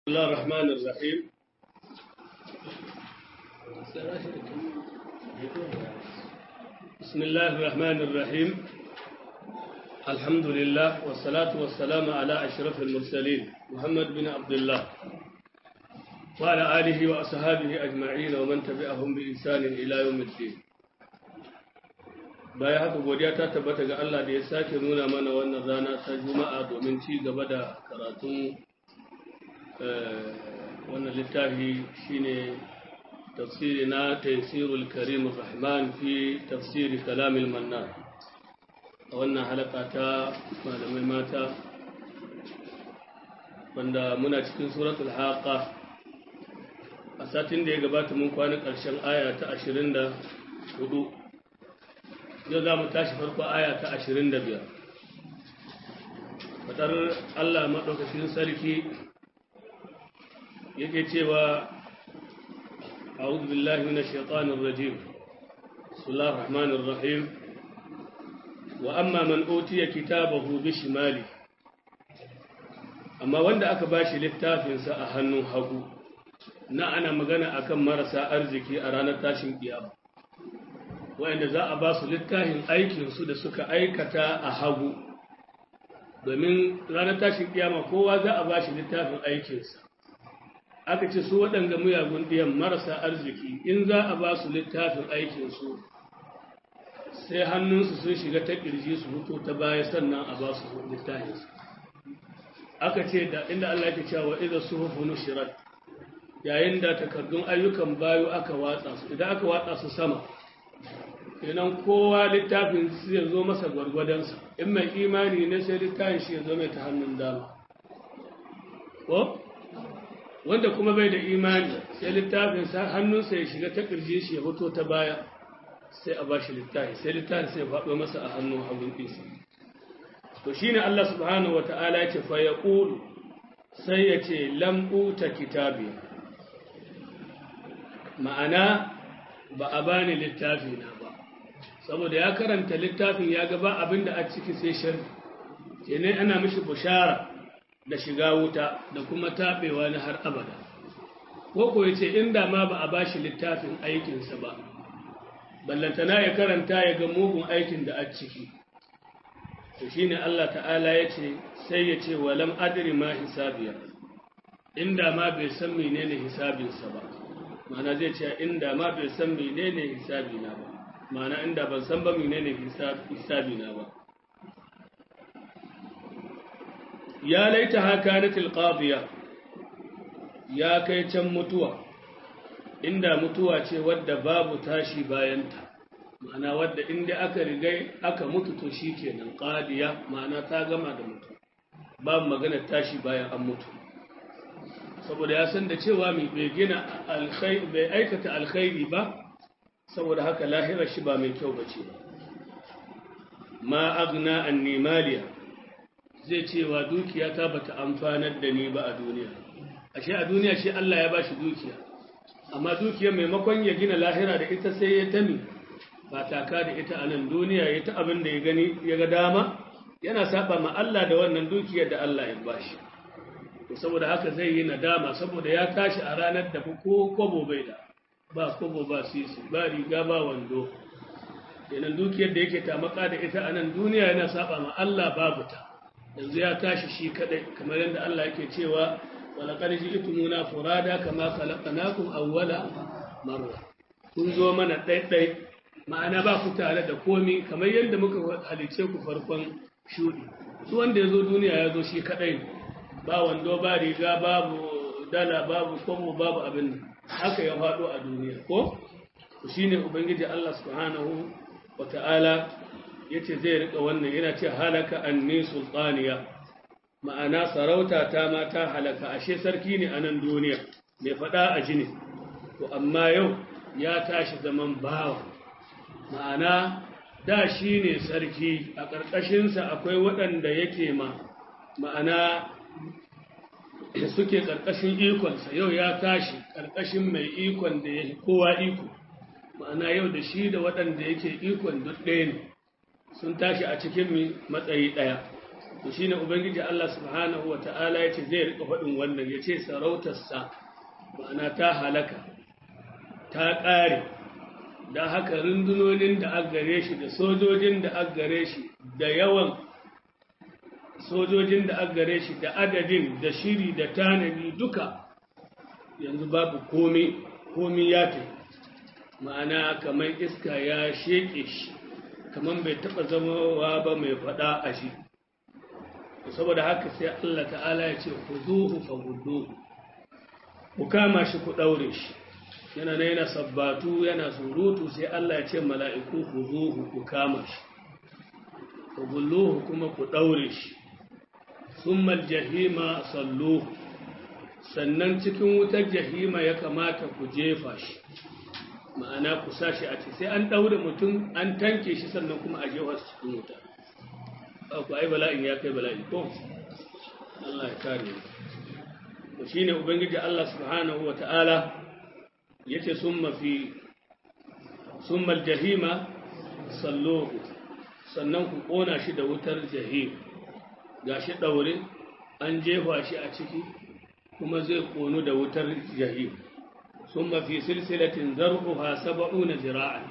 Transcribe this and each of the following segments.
الله الرحمن الرحيم بسم الله الرحمن الرحيم الحمد لله والصلاة والسلام على أشرف المرسلين محمد بن عبد الله وعلى آله وأصحابه أجمعين ومن تبعهم بإحسان إلى يوم الدين baya haka godiya ta tabbata ga Allah da ya sake nuna mana wannan rana ta juma'a domin ci gaba da karatun wannan littafi shine tafsiri na taysirul karim rahman fi tafsiri kalamil mannan a wannan halaka ta malamai mata wanda muna cikin suratul haqa a satin da ya gabata mun kwana ƙarshen aya ta 24 yau za mu tashi farko aya ta 25 fadar Allah maɗaukacin sarki yake cewa a'udhu billahi minash shaitanir rajim bismillahir rahmanir rahim wa amma man utiya kitabahu bishimali amma wanda aka bashi littafin sa a hannun hagu na ana magana akan marasa arziki a ranar tashin kiyama wanda za a ba su littafin aikin su da suka aikata a hagu domin ranar tashin kiyama kowa za a bashi littafin aikinsa aka ce su waɗanda muyagun ɗiyan marasa arziki in za a ba su littafin aikinsu sai hannunsu sun shiga ta ƙirji su hutu ta baya sannan a ba su littafinsu aka ce da inda Allah ke cewa idan su hufu nushirat yayin da takardun ayyukan bayu aka watsa su idan aka watsa su sama kenan kowa littafin su ya zo masa gwargwadonsa in mai imani ne sai littafin shi ya zo mai ta hannun dama ko wanda kuma bai da imani sai littafin sa hannunsa ya shiga ta ƙirjin shi ya fito ta baya sai a bashi littafi sai littafin sai ya faɗo masa a hannun hagun ɗinsa to shine Allah subhanahu wata'ala ya ce fa yaqulu sai ya ce lam uta kitabi ma'ana ba a bani littafi na ba saboda ya karanta littafin ya ga ba abinda a ciki sai sharri kenan ana mishi bushara da shiga wuta da kuma taɓewa na har abada ko ko yace inda ma ba a bashi littafin aikinsa ba ballantana ya karanta ya ga mugun aikin da a ciki to shine Allah ta'ala yace sai ya ce walam adri ma hisabiya inda ma bai san menene hisabinsa ba ma'ana zai ce inda ma bai san menene hisabina ba ma'ana inda ban san ba menene hisabina ba ya laita haka na tilqadiya ya kai can mutuwa inda mutuwa ce wadda babu tashi bayanta ma'ana wadda inda aka rigai aka mutu to shi kenan qadiya ma'ana ta gama da mutu babu magana tashi bayan an mutu saboda ya san da cewa mai bai gina alkhairi bai aikata alkhairi ba saboda haka lahirar shi ba mai kyau bace ba ma agna anni maliya zai cewa dukiya ta bata amfanar da ni ba a duniya ashe a duniya shi Allah ya bashi dukiya amma dukiya maimakon ya gina lahira da ita sai ya tami ba taka da ita a nan duniya ya ta abin da ya gani ya ga dama yana saba ma Allah da wannan dukiyar da Allah ya bashi to saboda haka zai yi nadama saboda ya tashi a ranar da ko kobo bai da ba kobo ba sisi ba riga ba wando kenan dukiyar da yake tamaka da ita a nan duniya yana saba ma Allah babu ta yanzu ya tashi shi kadai kamar yadda Allah yake cewa walaqad ji'tumuna furada kama khalaqnakum awwala marra kun zo mana ɗaiɗai ma'ana ba ku tare da komi kamar yadda muka halice ku farkon shudi su wanda ya zo duniya ya zo shi kadai ba wando ba riga babu dala babu komo babu abin haka ya faɗo a duniya ko shine ubangiji Allah subhanahu wa ta'ala ya ce zai rika wannan yana ce halaka anni sultaniya ma'ana sarauta ta ma ta halaka ashe sarki ne a nan duniya mai faɗa a jini to amma yau ya tashi zaman bawa ma'ana da shi ne sarki a ƙarƙashinsa akwai waɗanda yake ma ma'ana suke ƙarƙashin ikonsa yau ya tashi ƙarƙashin mai ikon da ya kowa iko ma'ana yau da shi da waɗanda yake ikon duk ɗaya ne sun tashi a cikin matsayi ɗaya to shine ubangiji Allah subhanahu wa ta'ala ya ce zai rika faɗin wannan ya ce sarautarsa ma'ana ta halaka ta ƙare da haka rundunonin da aka gare shi da sojojin da aka gare shi da yawan sojojin da aka gare shi da adadin da shiri da tanadi duka yanzu babu komi komi ya ta ma'ana kamar iska ya sheƙe shi kamar bai taɓa zamawa ba mai faɗa a shi saboda haka sai Allah ta'ala ya ce ku zuhu fa gudu ku kama shi ku ɗaure shi yana na yana sabbatu yana surutu sai Allah ya ce mala'iku ku zuhu ku kama shi ku gulluhu kuma ku ɗaure shi sun jahima salluhu sannan cikin wutar jahima ya kamata ku jefa shi ma'ana ku sa shi a ce sai an ɗaure mutum an tanke shi sannan kuma a jefa su cikin wuta ku ai bala'in ya kai bala'i ko Allah ya kare mu shine ubangiji Allah subhanahu wata'ala yace summa fi summa aljahima salluhu sannan ku kona shi da wutar jahim gashi daure an jefa shi a ciki kuma zai konu da wutar jahim summa fi silsilatin zar'uha 70 zira'an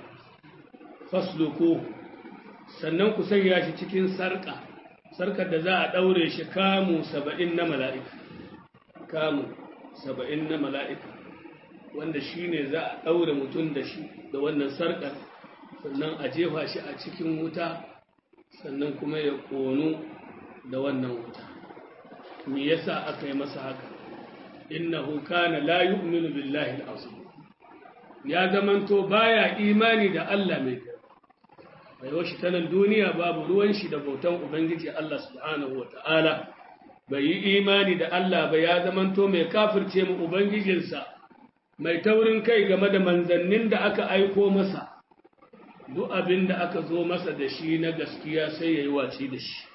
faslukuhu sannan ku sanya shi cikin sarƙa sarƙar da za a ɗaure shi kamu saba'in na mala'ika kamu saba'in na mala'ika wanda shi ne za a ɗaure mutum da shi da wannan sarƙar sannan a jefa shi a cikin wuta sannan kuma ya ƙonu da wannan wuta me yasa aka yi masa haka innahu kana la yu'minu billahi al-azim ya zamanto baya imani da Allah mai rayuwar shi ta nan duniya babu ruwan shi da bautan Ubangiji Allah subhanahu wa ta'ala, bai yi imani da Allah ba ya zamanto mai kafirce mu Ubangijinsa, mai taurin kai game da manzannin da aka aiko masa, duk abin da aka zo masa da shi na gaskiya sai ya yi waci da shi,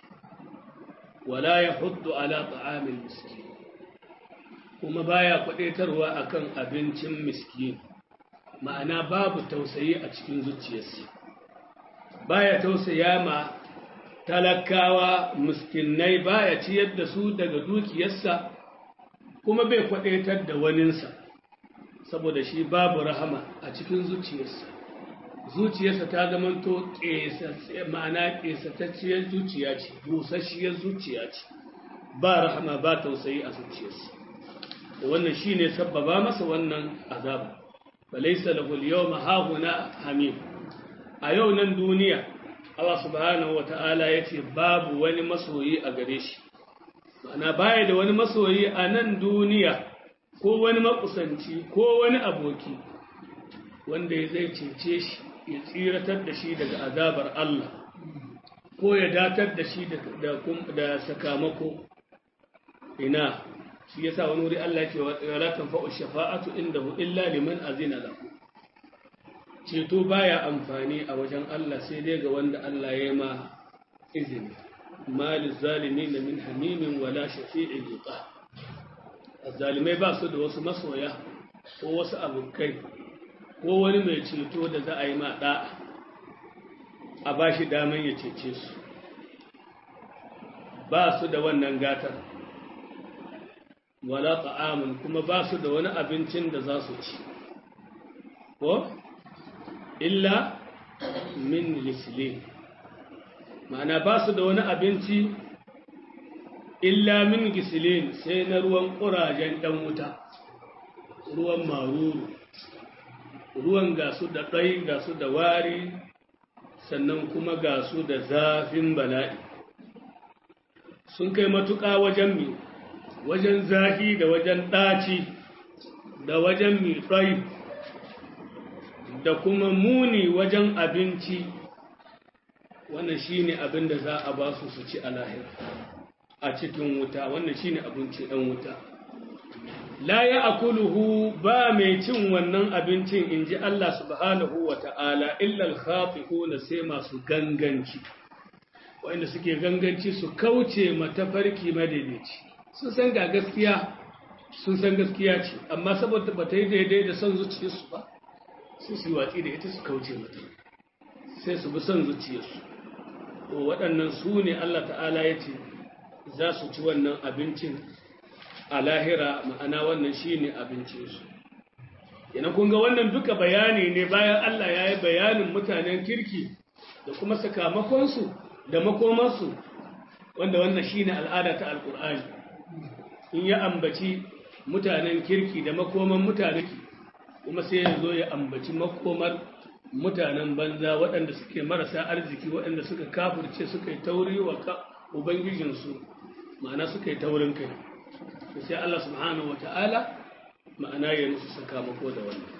wala ya hudu ala ta'amin miski, kuma baya kwaɗetarwa akan abincin miskin, ma'ana babu tausayi a cikin zuciyarsa. baya tausaya ma talakawa miskinai baya ciyar da su daga dukiyarsa kuma bai kwadaitar da waninsa saboda shi babu rahama a cikin zuciyarsa zuciyarsa ta zamanto ma'ana ƙesatacciyar zuciya ce busasshiyar zuciya ce ba rahama ba tausayi a zuciyarsa wannan shine sabbaba masa wannan azaba falaysa lahu al-yawma hahuna hamim a yau nan duniya Allah subhanahu wa ta'ala ya ce babu wani masoyi a gare shi ma'ana baya da wani masoyi a nan duniya ko wani makusanci ko wani aboki wanda ya zai cece shi ya tsiratar da shi daga azabar Allah ko ya datar da shi da sakamako ina shi yasa wani wuri Allah ya ce wa la tanfa'u shafa'atu indahu illa liman azina lahu ceto baya amfani a wajen Allah sai dai ga wanda Allah ya ma izini malin zalimi na min hamimin wala shafi'in yuqa zalimai ba su da wasu masoya ko wasu abokai ko wani mai ceto da za a yi ma da'a a ba shi daman ya cece su ba su da wannan gatar wala ta'amun kuma ba su da wani abincin da za su ci ko illa min lislin ma'ana ba su da wani abinci illa min gisilin sai na ruwan ƙurajen ɗan wuta ruwan maruru ruwan gasu da ɗai gasu da wari sannan kuma gasu da zafin bala'i sun kai matuƙa wajen mi wajen zafi da wajen ɗaci da wajen mi ɗai da kuma muni wajen abinci wannan shine abin da za a ba su su ci a lahira a cikin wuta wannan shine abinci ɗan wuta la ya akuluhu ba mai cin wannan abincin in ji Allah subhanahu wa ta'ala illal khafihuna sai masu ganganci wanda suke ganganci su kauce matafarki madaidaici sun san ga gaskiya sun san gaskiya ce amma saboda ba ta yi daidai da son zuciyarsu ba su su watsi da ita su kauce mata sai su bi son zuciyarsu to waɗannan su ne Allah ta'ala ya ce za su ci wannan abincin a lahira ma'ana wannan shine abincinsu yana kun ga wannan duka bayani ne bayan Allah ya yi bayanin mutanen kirki da kuma sakamakonsu da makomarsu wanda wannan shine al'ada ta alkur'ani in ya ambaci mutanen kirki da makoman mutanen kirki kuma sai ya zo ya ambaci makomar mutanen banza waɗanda suke marasa arziki waɗanda suka kafirce suka yi tauri wa ubangijinsu ma'ana suka yi taurin kai sai Allah subhanahu wata'ala ma'ana ya musu sakamako da wannan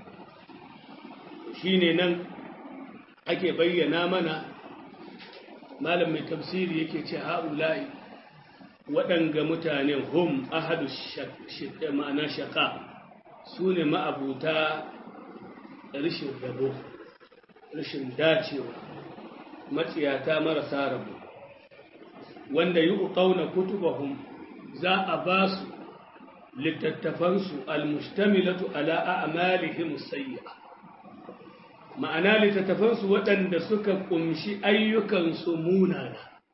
shine nan ake bayyana mana malam mai tafsiri yake ce ha'ula'i waɗanga mutane hum ahadu ma'ana shaka su ne ma'abuta rashin rabo rashin dacewa matsiyata marasa rabo wanda yi ƙauna kutubahum za a ba su littattafansu almustamilatu ala a'malihim sayyi'a ma'ana littattafansu waɗanda suka ƙumshi ayyukansu munana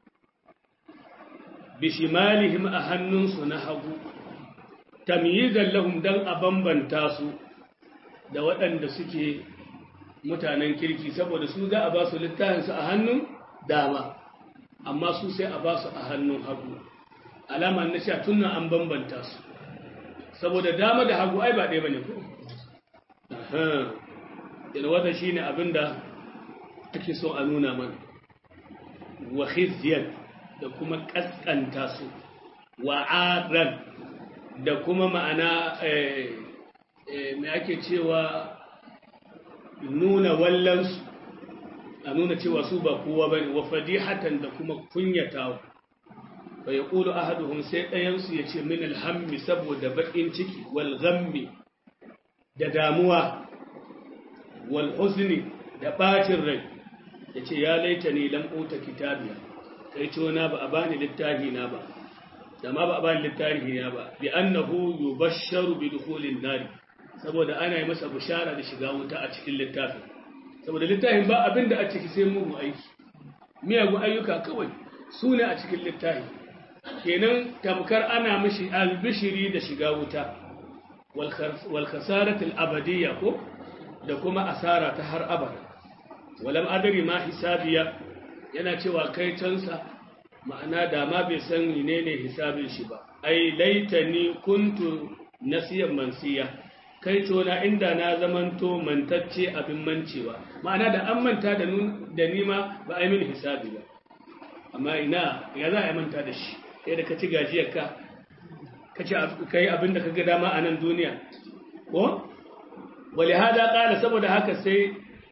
bishimalihim a hannunsu na hagu tamyizan lahum dan a bambanta su da waɗanda suke mutanen kirki saboda su za a ba su littafinsu a hannun dama amma su sai a ba su a hannun hagu alama na sha tunan an bambanta su saboda dama da hagu ai ba ɗaya ba ne ko yana wata shi ne abinda ake so a nuna mana wa khizyan da kuma ƙasƙanta su wa aran da kuma ma'ana mai ake cewa nuna wallansu a nuna cewa su ba kowa ba ne wa fadihatan da kuma kunyatawa fa ya ƙulu ahaduhum sai ɗayansu ya ce min alhammi saboda baƙin ciki wal ghammi da damuwa wal huzni da ɓacin rai ya ce ya laita ni lam uta kitabiya kai ce na ba a bani littafi na ba da ma ba a bani littafi na ba bi annahu yubashsharu bi dukhulin nar saboda ana yi masa bishara da shiga wuta a cikin littafin saboda littafin ba abin da a ciki sai mugu aiki miyagun ayyuka kawai su ne a cikin littafi kenan tamkar ana mishi albishiri da shiga wuta wal khasaratul abadiyya ko da kuma asara ta har abada walam adari ma hisabiya yana cewa kai cansa ma'ana da ma bai san menene hisabin shi ba ai laitani kuntu nasiyan mansiya kai tona inda na zamanto mantacce abin mancewa ma'ana da an manta da da nima ba a yi mini hisabi ba amma ina ya za a yi manta da shi kai da ka ci gajiyar ka ka ci ka yi abin da ka ga dama a nan duniya ko wali hada kala saboda haka sai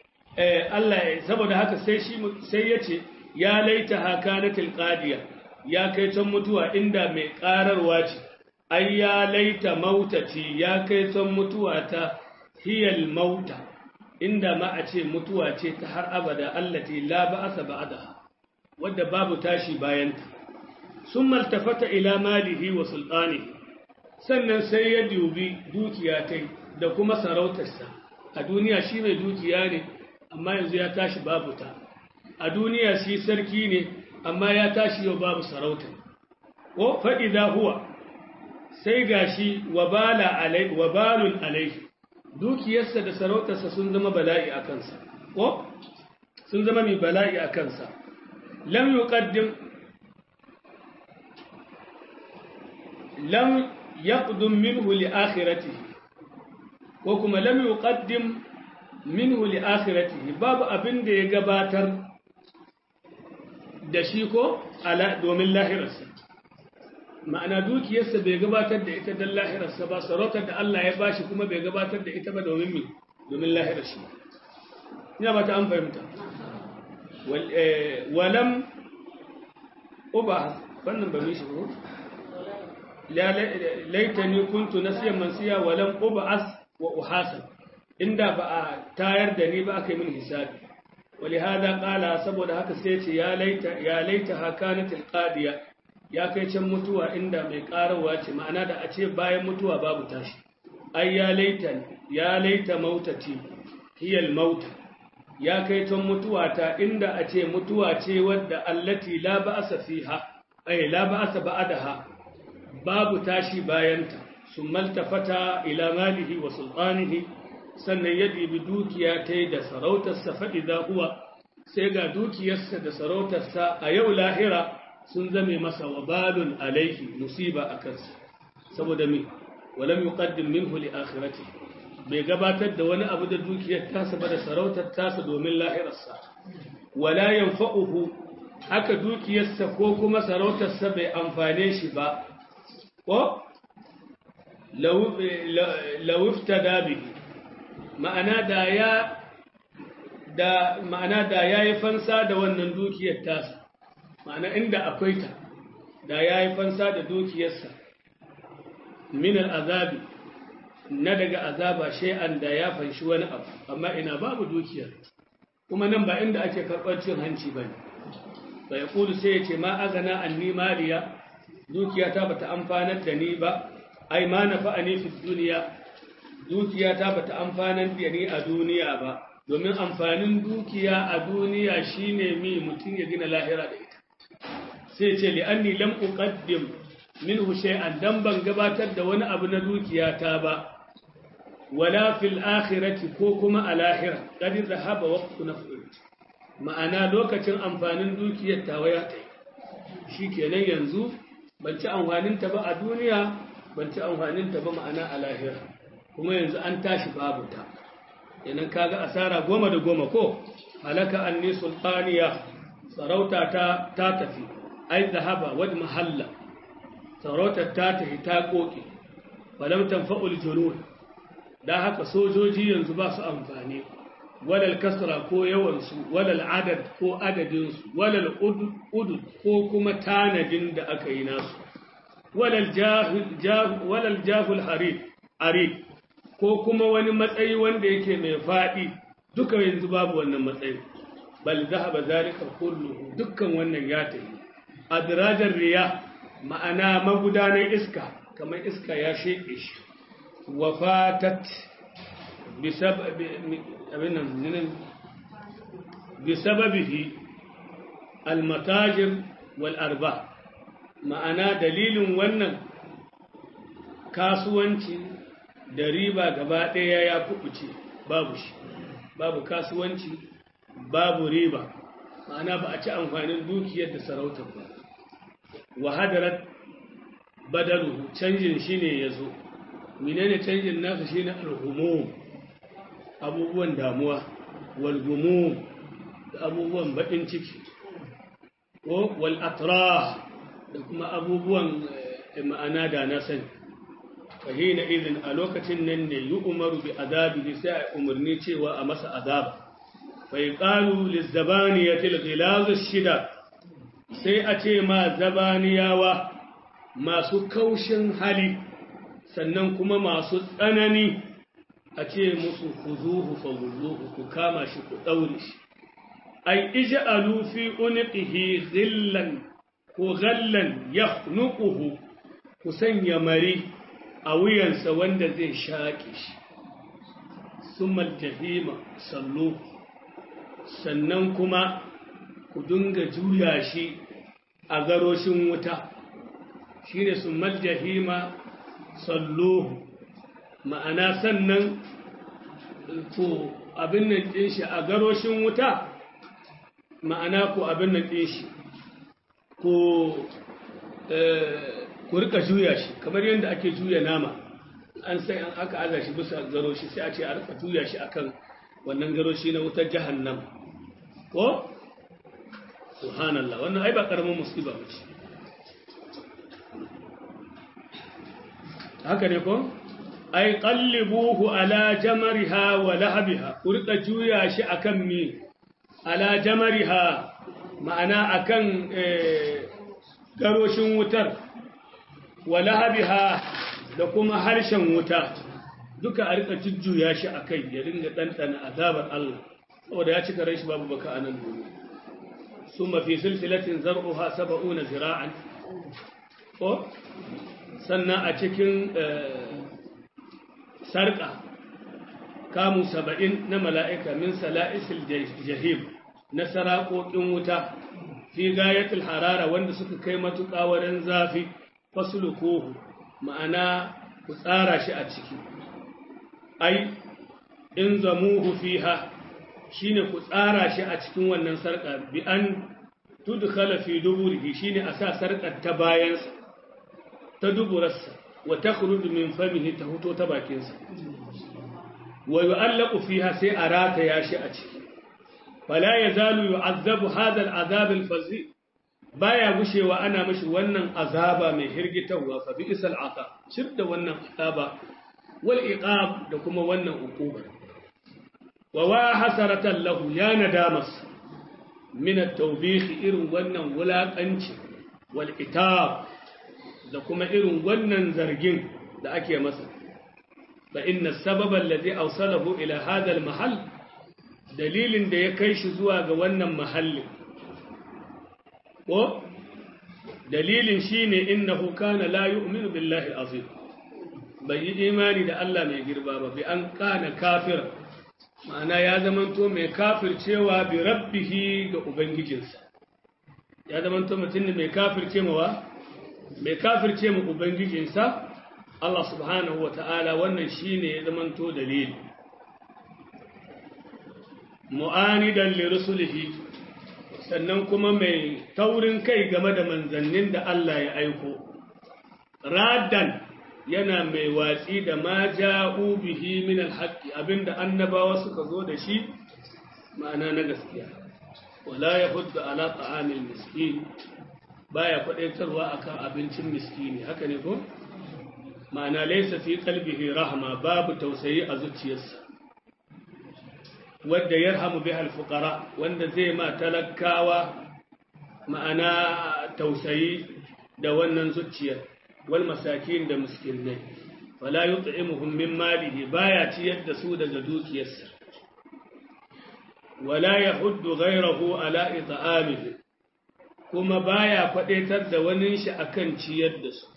Allah saboda haka sai shi sai yace ya laita hakanatil qadiya ya kai can mutuwa inda mai kararwa ce ai ya laita mautati ya kai can mutuwa ta hiyal mauta inda ma a ce mutuwa ce ta har abada allati la ba'asa ba'daha wadda babu tashi bayanta sun maltafata ila malihi wa sultanihi sannan sai ya dubi dukiya ta da kuma sarautarsa a duniya shi mai dukiya ne amma yanzu ya tashi babu ta a duniya shi sarki ne amma ya tashi yau babu sarauta ko faɗi za huwa sai gashi wabalun alai dukiyarsa da sarautarsa sun zama bala'i a kansa ko sun zama mai bala'i a kansa lam yuqaddim lam yaqdum minhu li akhiratihi ko kuma lam yuqaddim minhu li akhiratihi babu abin da ya gabatar da shi ko ala domin lahirarsa ma'ana dukiyarsa bai gabatar da ita don lahirarsa ba sarautar da Allah ya bashi kuma bai gabatar da ita ba domin mi domin lahirar shi ina ba ta an fahimta walam uba wannan ba mishi ko laitani kuntu nasiyan mansiya walam uba as wa uhasan inda ba a tayar da ni ba aka yi min hisabi ولهذا قال saboda haka sai ce ya laita ya laita hakanatil qadiya ya kai can mutuwa inda mai karawa ce ma'ana da a ce bayan mutuwa babu tashi ai ya laita ya laita mautati hiyal mauta ya kai can mutuwa ta inda a ce mutuwa ce wadda allati la ba'sa fiha ay la ba'sa ba'daha babu tashi bayanta summa altafata ila malihi wa sultanihi sannan ya dibi dukiya ta da sarautarsa fa idza huwa sai ga dukiyarsa da sarautarsa a yau lahira sun zame masa wabalun alaihi musiba a kansa saboda mi walam yuqaddim minhu li akhirati bai gabatar da wani abu da dukiyar tasa ba da sarautar tasa domin lahirarsa wala yanfa'uhu haka dukiyarsa ko kuma sarautarsa bai amfane shi ba ko law iftada bihi ma'ana da ya da ma'ana da yayi fansa da wannan dukiyar tasa ma'ana inda akwai ta da yayi fansa da dukiyarsa min al'azabi na daga azaba shay'an da ya fanshi wani abu amma ina babu dukiyar kuma nan ba inda ake karɓar cin hanci ba ne ba ya ƙudu sai ya ce ma azana anni maliya dukiyata ba ta amfanar da ni ba ai ma na fa'ani fi duniya dukiyata ba ta amfanar da ni a duniya ba domin amfanin dukiya a duniya shine mi mutum ya gina lahira da ita sai ce li'anni lam uqaddim minhu shay'an dan ban gabatar da wani abu na dukiyata ba wala fil akhirati ko kuma a lahira qad zahaba waqtu naf'i ma'ana lokacin amfanin dukiyar tawa ya tai shikenan yanzu ban ci amfanin ta ba a duniya ban ci amfanin ta ba ma'ana a lahira kuma yanzu an tashi babu ta yanan kaga asara goma da goma ko halaka anni sultaniya sarauta ta ta tafi ai zahaba wad mahalla sarautar ta tafi ta koke falam tanfa'ul junun da haka sojoji yanzu ba su amfani walal kasra ko yawansu walal adad ko adadinsu walal udud ko kuma tanadin da aka yi nasu walal jahul harid ko kuma wani matsayi wanda yake mai faɗi duka yanzu babu wannan matsayi bal zahaba zalika kulluhu dukkan wannan ya tafi adrajar riya ma'ana magudanar iska kamar iska ya sheke shi wafatat bisababihi almatajir wal arba ma'ana dalilin wannan kasuwanci da riba gaba ɗaya ya kuɓuce babu shi babu kasuwanci babu riba ma'ana ba a ci amfanin dukiyar da sarautar ba wahadarar badalu canjin shi ne ya zo menene canjin nasa shine alhumum abubuwan damuwa walgumum da abubuwan baɗin ciki ko wal atrah da kuma abubuwan ma'ana da na sani fahina izin a lokacin nan ne yi umaru bi azabi sai a umarni cewa a masa azab bai ƙalu lizzabaniyatil ghilazu shida sai a ce ma zabaniyawa masu kaushin hali sannan kuma masu tsanani a ce musu ku zuhu fa ku kama shi ku ɗaure shi ai ij'alu fi unqihi ghillan ko ghallan yahnuquhu ku sanya mari a wuyansa wanda zai shaƙe shi summa jahima sallu sannan kuma ku dinga juya shi a garoshin wuta shine summa jahima salluhu ma'ana sannan ku abin nan ɗin shi a garoshin wuta ma'ana ku abin nan ɗin shi ku rika juya shi kamar yadda ake juya nama an sai an aka aza shi bisa garoshi sai a ce a rika juya shi akan wannan garoshi na wutar jahannam ko subhanallah wannan ai ba karamin musiba ba ce haka ne ko ai qallibuhu ala jamariha wa lahabiha ku rika juya shi akan mi ala jamariha ma'ana akan garoshin wutar wa lahabiha da kuma harshen wuta duka a rika jujjuya shi akai ya ringa ɗanɗana azabar Allah saboda ya cika rai shi babu baka a nan duniya summa fi silsilatin zar'uha sab'una zira'an ko sannan a cikin sarƙa kamu saba'in na mala'ika min sala'isil jahim na saraƙoƙin wuta fi gayatul harara wanda suka kai matuƙa wurin zafi fasluquhu ma'ana ku tsara shi a ciki ai in zamuhu fiha shine ku tsara shi a cikin wannan sarƙa bi an tudkhala fi duburihi shine a sa sarƙar ta bayansa ta duburarsa wa takhruju min famihi ta huto ta bakinsa wa yu'allaqu fiha sai a rataya shi a ciki fala yazalu yu'azzabu hadha al'azab al-fazi baya gushewa ana mishi wannan azaba mai hirgitarwa fa bi isal ata shidda wannan azaba wal iqab da kuma wannan uquba wa wa hasaratan lahu ya nadamas min at-tawbih irin wannan wulakanci wal itab da kuma irin wannan zargin da ake masa fa inna sababa alladhi awsalahu ila hadha al-mahall dalilin da ya kai shi zuwa ga wannan mahallin ko dalilin shine innahu kana la yu'minu billahi al-azim bai yi imani da Allah mai girba ba bi an kana kafir ma'ana ya zamanto mai kafircewa bi rabbihi ga ubangijinsa ya zamanto mutum ne mai kafirce mawa mai kafirce mu ubangijinsa Allah subhanahu wa ta'ala wannan shine ya zamanto dalili mu'anidan li rusulihi sannan kuma mai taurin kai game da manzannin da Allah ya aiko raddan yana mai watsi da ma ja'u bihi min alhaqi abinda annabawa suka zo da shi ma'ana na gaskiya wala yahuddu ala ta'amil miskin baya kwadaitarwa akan abincin miskini haka ne ko ma'ana laysa fi qalbihi rahma babu tausayi a zuciyarsa wadda yarhamu biha alfuqara wanda zai ma talakawa ma'ana tausayi da wannan zuciyar wal masakin da miskinai wala yut'imuhum min malihi baya ciyar da su daga dukiyarsa wala yahuddu ghayrahu ala it'amihi kuma baya kwadaitar da wani shi akan ciyar da su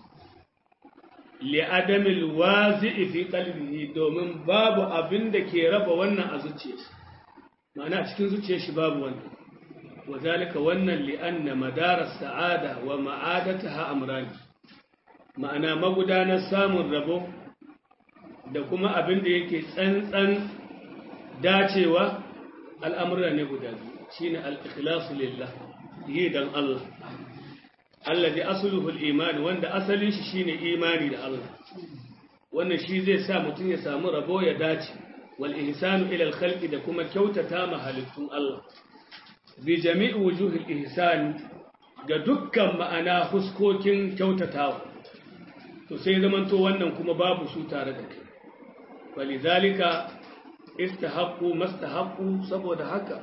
li adamil wazi'i fi qalbihi domin babu abin da ke raba wannan a zuciyarsa ma'ana cikin zuciyar shi babu wannan wazalika wannan li anna madara sa'ada wa ma'adataha amrani ma'ana magudanar samun rabo da kuma abin da yake tsantsan dacewa al'amura ne guda biyu shine al-ikhlasu lillah yi dan Allah alladhi asluhu al-iman wanda asalin shi shine imani da Allah wannan shi zai sa mutum ya samu rabo ya dace wal ihsanu ila al-khalqi da kuma kyautata ma halittun Allah bi jami'i wujuhil ihsan ga dukkan ma'ana huskokin kyautatawa to sai zamanto wannan kuma babu su tare da kai walizalika istahaqqu mastahaqqu saboda haka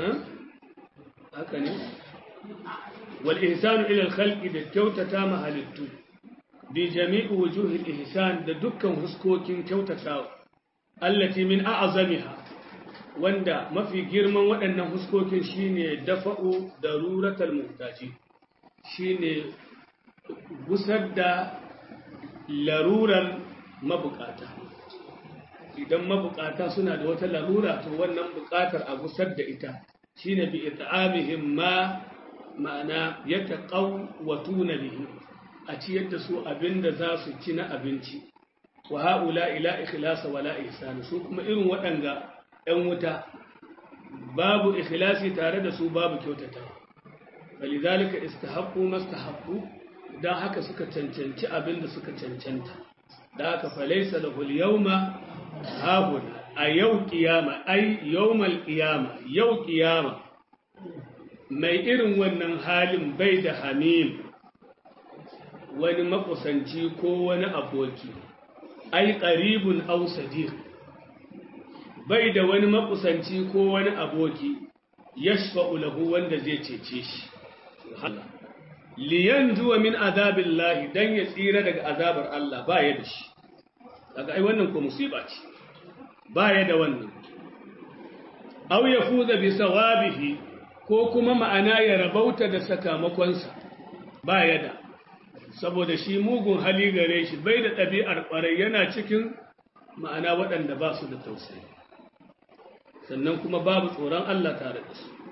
haka ne wal ihsanu ila al khalqi da kyautata ma halittu bi jami'i wujuhi al ihsan da dukkan huskokin kyautatawa allati min a'zamiha wanda mafi girman waɗannan huskokin shine dafa'u daruratal muhtaji shine gusar da larurar mabukata idan mabukata suna da wata larura to wannan bukatar a gusar da ita shine bi it'amihim ma ma'ana yataqawwatuna bihi a ciyar da su abinda za su ci na abinci wa haula ila ikhlas wa la ihsan su kuma irin waɗanga ɗan wuta babu ikhlasi tare da su babu kyautata walidhalika istahaqqu mastahaqqu dan haka suka cancanci abinda suka cancanta da haka falaisa lahu al-yawma habun a yau kiyama ai yawmal kiyama yau kiyama mai irin wannan halin bai da hamim wani makusanci ko wani aboki ai qaribun aw sadiq bai da wani makusanci ko wani aboki yashfa'u lahu wanda zai cece shi liyanjuwa min azabillahi dan ya tsira daga azabar Allah ba ya da shi daga ai wannan ko musiba ce ba ya da wannan aw yafuza bi sawabihi ko kuma ma'ana ya rabauta da sakamakonsa ba ya da saboda shi mugun hali gare shi bai da ɗabi'ar ƙwarai yana cikin ma'ana waɗanda ba su da tausayi sannan kuma babu tsoron Allah tare da su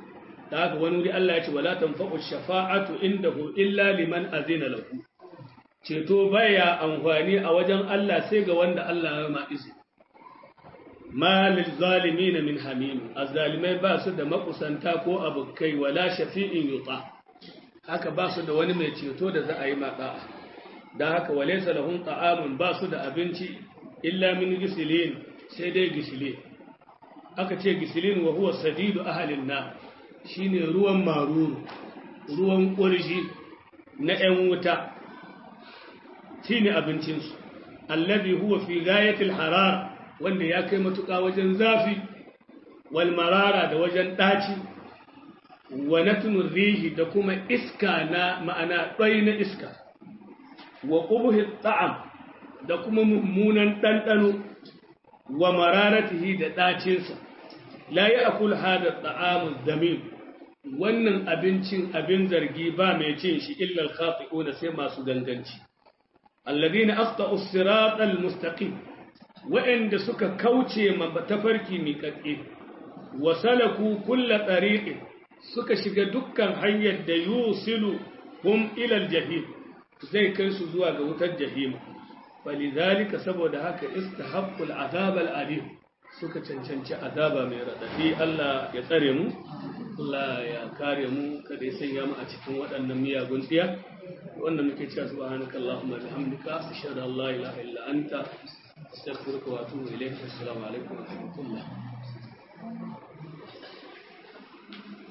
da haka wani wuri Allah ya ce wala tanfa'u shafa'atu indahu illa liman azina lahu ceto baya amfani a wajen Allah sai ga wanda Allah ya ma izini ma lil zalimin min hamim azzalimai ba su da makusanta ko abukai wala shafi'in yuta haka ba su da wani mai ceto da za a yi maɗa'a da haka walaysa lahum ta'amun ba su da abinci illa min gisilin sai dai gisilin aka ce gisilin wa huwa sadidu ahalin na shine ruwan maruru ruwan ƙurji na 'yan wuta shine abincinsu allazi huwa fi gayatil harar wanda ya kai matuƙa wajen zafi wal marara da wajen ɗaci wa natnur rihi da kuma iska na ma'ana ɗai na iska wa ƙubuhi ta'am da kuma mummunan ɗanɗano wa mararatihi da ɗacinsa la yi akul hada ta'amun zamim wannan abincin abin zargi ba mai cin shi illal khati'una sai masu ganganci alladhina aqta'u siratal mustaqim wa'anda suka kauce ma tafarki miƙaƙe wa salaku kulla tariqin suka shiga dukkan hanyar da yusilu hum ila aljahim zai kai su zuwa ga wutar jahima falidhalika saboda haka istahaqqul azab alim suka cancanci azaba mai radadi Allah ya tsare mu Allah ya kare mu kada ya sanya mu a cikin waɗannan miyagun tsiya wanda muke cewa subhanakallahumma bihamdika ashhadu an la ilaha illa anta astaghfiruka wa atubu ilayk assalamu alaikum wa rahmatullah